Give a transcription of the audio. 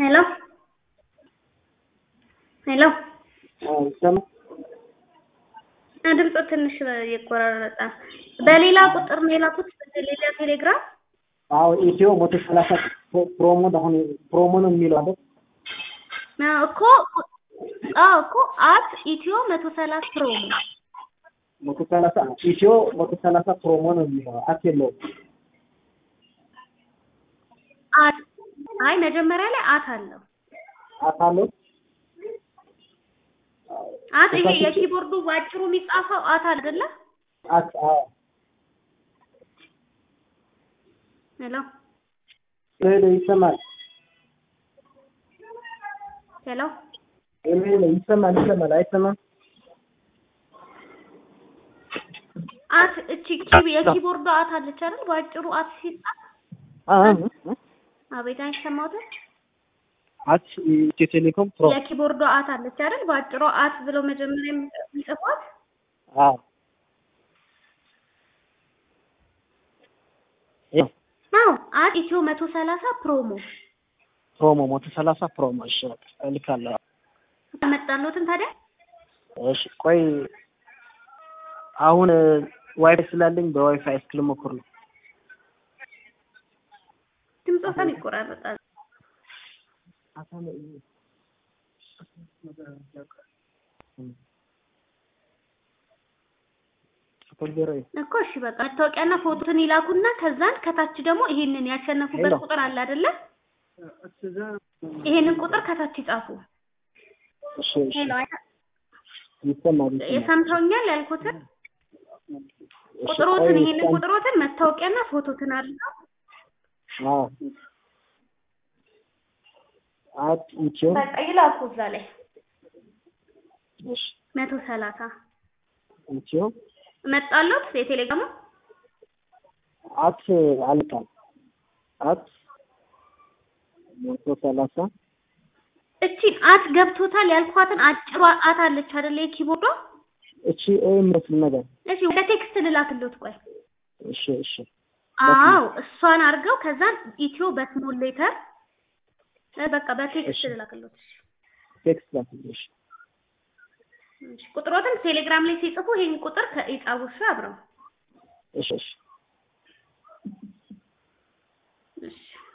ሄሎ ሄሎ ይሰማል? ድምፁ ትንሽ ይቆራረጣል። በሌላ ቁጥር ነው የላኩት በሌላ ቴሌግራም አዎ ኢትዮ መቶ ሰላሳ ፕሮሞ አሁን ፕሮሞ ነው የሚለው አይደል? አዎ እኮ አዎ እኮ አት ኢትዮ መቶ ሰላሳ ፕሮሞ መቶ ሰላሳ ኢትዮ መቶ ሰላሳ ፕሮሞ ነው የሚለው አት የለውም። አት አይ መጀመሪያ ላይ አት አለው። አት አለው አት ይሄ የኪቦርዱ ባጭሩ የሚጻፈው አት አይደለ? አት አዎ ሄሎ ሄሎ ይሰማል? ሄሎ ሄሎ ሄሎ ይሰማል ይሰማል አይሰማም? አት እቺ ኪብ የኪቦርዱ አት አለች አይደል? ባጭሩ አት ሲጻፍ አዎ አቤት አይሰማውም። አት ኢትዮ ቴሌኮም ፕሮ የኪቦርዱ አት አለች አይደል? ባጭሩ አት ብሎ መጀመሪያ የሚጽፏት አዎ አዎ አት ኢትዮ መቶ ሰላሳ ፕሮሞ ፕሮሞ መቶ ሰላሳ ፕሮሞ እሺ በቃ እልካለሁ። መጣሎትን ታዲያ እሺ ቆይ አሁን ዋይፋይ ስላለኝ በዋይፋይ እስኪ ልሞክር ነው። ድምፁ በጣም ይቆራረጣል። እኮ እሺ በቃ መታወቂያና ፎቶን ይላኩና ከዛን ከታች ደግሞ ይሄንን ያሸነፉበት ሄሎ። ቁጥር አለ አይደለ? ይሄንን ቁጥር ከታች ይጻፉ። እሺ እሺ ሄሎ አይታ- ይሰማል ይሰማል። የሰምተውኛል ያልኩትን እሺ ቁጥሮትን ቆይ ይሄንን እስኪ- ቁጥሮትን መታወቂያና ፎቶትን አድርገው አዎ አት ኢትዮ በቃ ይላኩ እዛ ላይ እሺ መቶ ሰላሳ ኢትዮ መጣሎት የቴሌግራሙ አት አልካል አት መቶ ሰላሳ እቺን አት ገብቶታል ያልኳትን አጭሯ አት አለች አይደለ የኪቦርዷ እቺ ኤ የምትል ነገር እሺ ወደ ቴክስት ልላክሎት ቆይ እሺ እሺ አዎ እሷን አድርገው ከዛን ኢትዮ በስሞል ሌተር እ በቃ በቴክስት እሺ። ልላክሎት እሺ ቴክስት ላክልሽ እሺ ቁጥሮትን ቴሌግራም ላይ ሲጽፉ ይሄን ቁጥር ከኢጻቡ እሱ አብረው እሺ እሺ እሺ